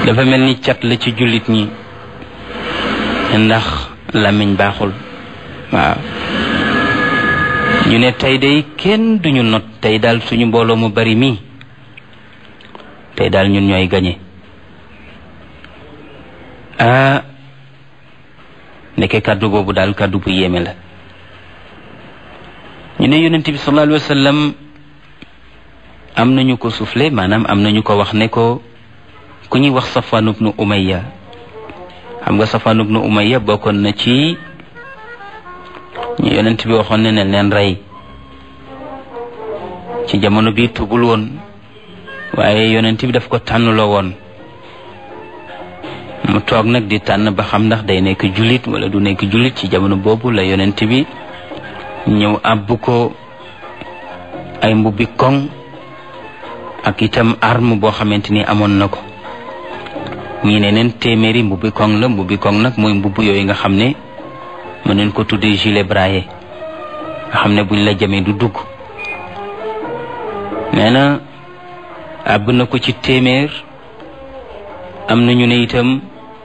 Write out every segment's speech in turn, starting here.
dafa mel ni cat la ci jullit ñi ndax làmmiñ baaxul waaw ñu ne tey day kenn duñu not tey daal suñu mbooloo mu bari mii tey daal ñun ñooy gañe ah ndeke kàddu boobu daal kàddu bu yéeme la ñu ne yonent bi sallallahu alayhi wa sallam am nañu ko soufflé maanaam am nañu ko wax ne ko ku ñuy wax Safwan ibnu Umayya xam nga Safwan ibnu Umayya bokkoon na ci ñu yonent bi waxoon ne ne leen rey ci jamono bi tubul woon waaye yonent bi daf ko tànnloo woon mu toog nag di tànn ba xam ndax day nekk jullit wala du nekk jullit ci jamono boobu la yonent bi ñëw àbb ko ay mbubbi koŋ ak itam arme boo xamante ni amoon na ko ñii ne neen téeméeri mbubbi koŋ la mbubbi koŋ nag mooy mbubb yooyu nga xam ne mën neen ko tuddee gilet braillé nga xam ne buñ la jamee du dugg nee na àbb na ko ci téeméer am na ñu ne itam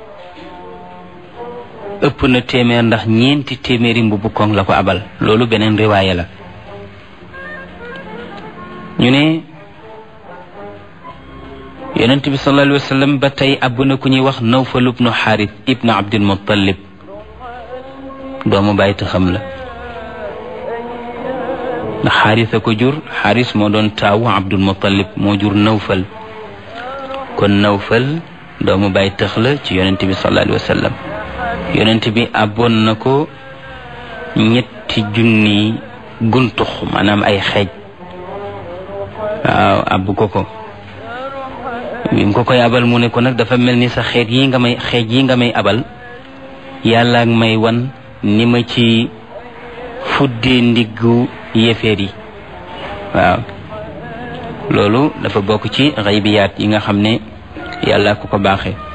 ëpp na téeméer ndax ñeenti téeméeri mbubbu koŋ la ko abal loolu beneen riwaaye la ñu ne yonent bi sallallahu alayhi wa sallam ba tey àbb na ku ñuy wax nawfal ibnu xaaris ibnu abdul muttalib doomu bàyyi xam la ndax xaaris a ko jur xaaris moo doon taawu abdul muttalib moo jur nawfal kon nawfal doomu bàyyi tëx la ci yonent bi sallallahu alayhi wa sallam yonent bi àbboon na ko ñetti junni guntux maanaam ay xeej waaw àbb ko ko bi mu ko koy abal mu ne ko nag dafa mel ni sa xeet yi nga may xeej yi nga may abal yàlla ak may wan ni ma ci fuddee ndiggu yéeféer yi waaw loolu dafa bokk ci xaybiyaat yi nga xam ne yàlla ku ko baaxee